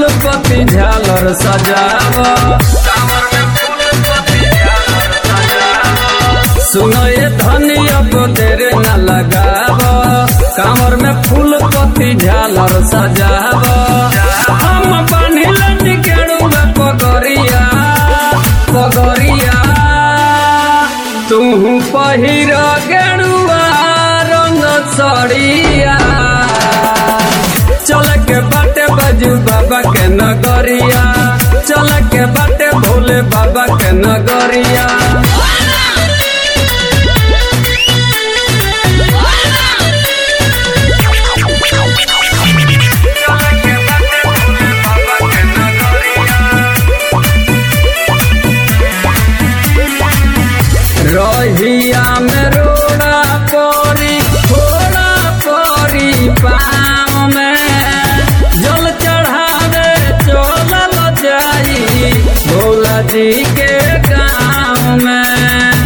फूल पत्ती झालर सजाव कांवर में फूल पत्ती झालर सजाव सुनो ये धनी अब देर न लगाव कांवर में फूल पत्ती झालर सजाव हम बांधिल केड़ुआ पगरिया पगरिया तू पहिर गेड़ुआ रंग सड़िया चल के बाटे बजू बाबा के नगरिया चल के बाटे भोले बाबा के नगरिया रहिया में रोड़ा परी थोड़ा परी पाँव में जल चढ़ावे चलल जाई भोला जी के गाँव में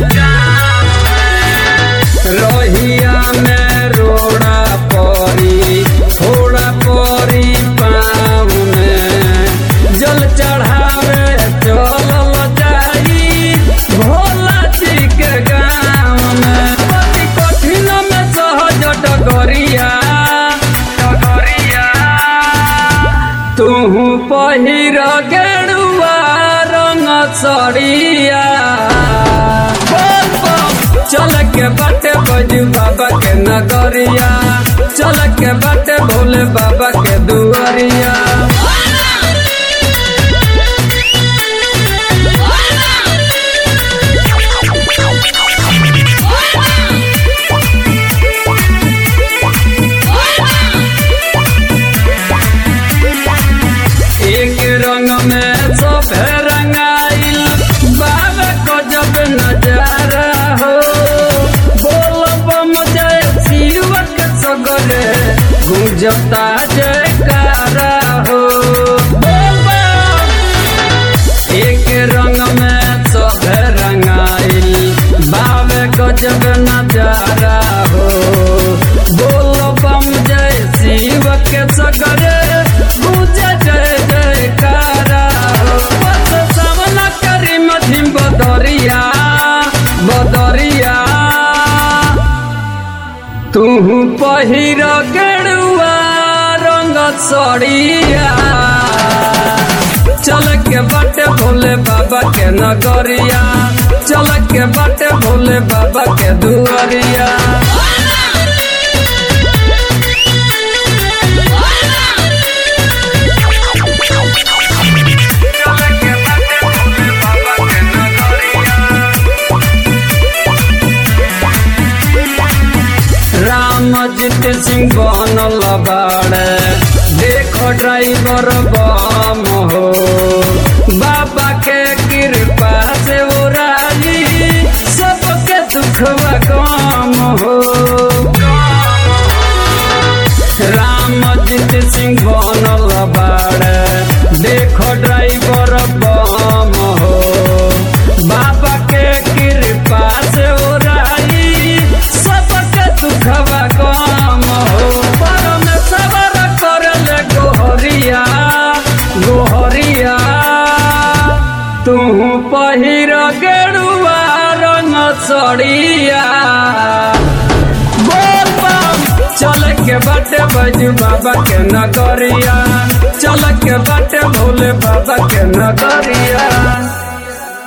रहिया में रोड़ा परी थोड़ा परी पाँव में जल चढ़ावे चलल जाई भोला जी के गाँव में पति कठिन में सहज डगरिया डगरिया तू पहिर गेरुआ रंग सड़िया बोल बम। चल के बाटे बजू बाबा के नगरिया चल के बाटे भोले बाबा के दुआरिया एक रंग में सब रंगाइल बाबा को जब नजारा हो बोल बम जय शिव के सगरे गुंजता जयकारा हो बोल बम। एक रंग में सब रंगाइल बाबे को जब नजारा हो बोल बम जय शिव के सगरे गुंज जय जयकारा हो बस सामना करी मधिम बदरिया बदरिया तू पहिर गेरुआ रंग सड़िया चल के बाटे भोले बाबा के नगरिया चल के बाटे भोले बाबा के दुआरिया रामजीत सिंह बनल बाड़े देखो ड्राइवर बम हो बाबा के कृपा से उराली सबके दुखवा कम हो रामजीत सिंह बनल बाड़े देखो ड्राइवर बम हो बाबा के कृपा से उराली सबके दुखवा कम हो परम सबर करल गोहरिया गोहरिया तू पहिर गेरुआ रंग सड़िया बोल बम चल के बाटे बजू बाबा के नगरिया चल के बाटे भोले बाबा के नगरिया